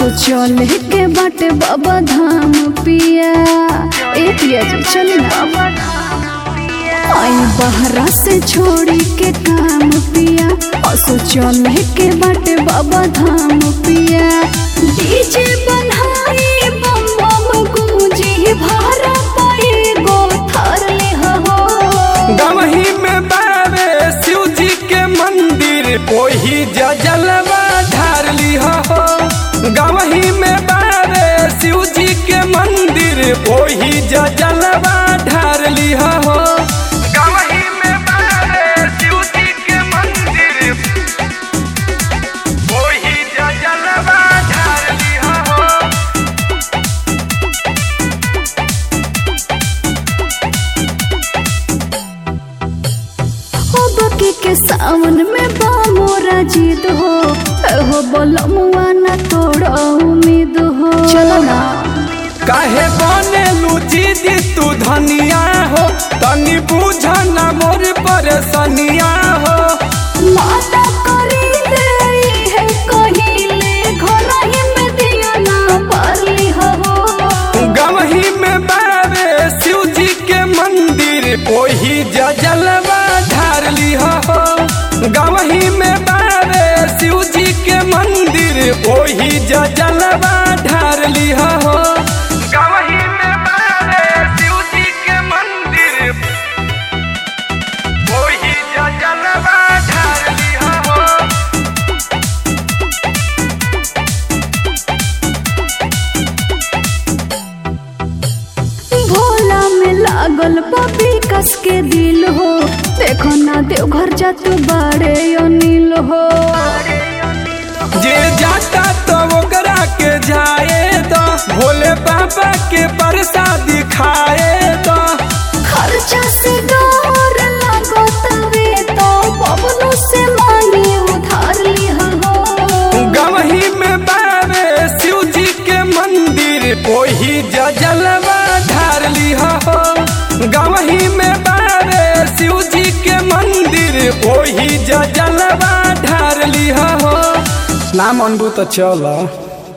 असो चले के बाटे बाबा धाम पिया ए पिया जी चल ना आई बहरा से छोड़ी के काम पिया असो चले के बाटे बाबा धाम पिया डीजे बनाई बम बम गूंजी भारा पाए गो थर ले हो गवही में बावे शिव जी के मंदिर ओही जलवा ढार लिह हो गवही में बावे शिव जी के मंदिर ओही जलवा ढार लिह हो गवही में बावे शिव जी के मंदिर ओही जलवा ढार लिह हो हो बकी के सावन में बा मोरा जीत हो हो बोलो मुआ ना तोड़ो उम्मीद हो चलो ना काहे बने लुची दी तू धनिया हो तनी बुझ ना मोर परेशानिया हो माता करी दे है कहिले घर ही में दिया ना पारली हो गवही में बावे शिव जी के मंदिर ओही जलवा ढार लिह हो गवही में बावे शिव जी के मंदिर ओही जलवा ढार लिह हो गवही में बावे शिव जी के मंदिर ओही जलवा ढार लिह हो भोला में लागल पपी कस के दिल हो देखो ना देवघर जा तू बाड़े अनिल हो जे जाता तो ओकरा के जाए तो भोले बाबा के प्रसाद खाए तो खर्चा से डर लागो तवे तो बबलू से मांगी उधार ली हो गवही में बावे शिव जी के मंदिर ओही जलवा ढार लिह हो गवही में बावे शिव जी के मंदिर ओही जलवा ढार लिह हो नाम अनबू तो चल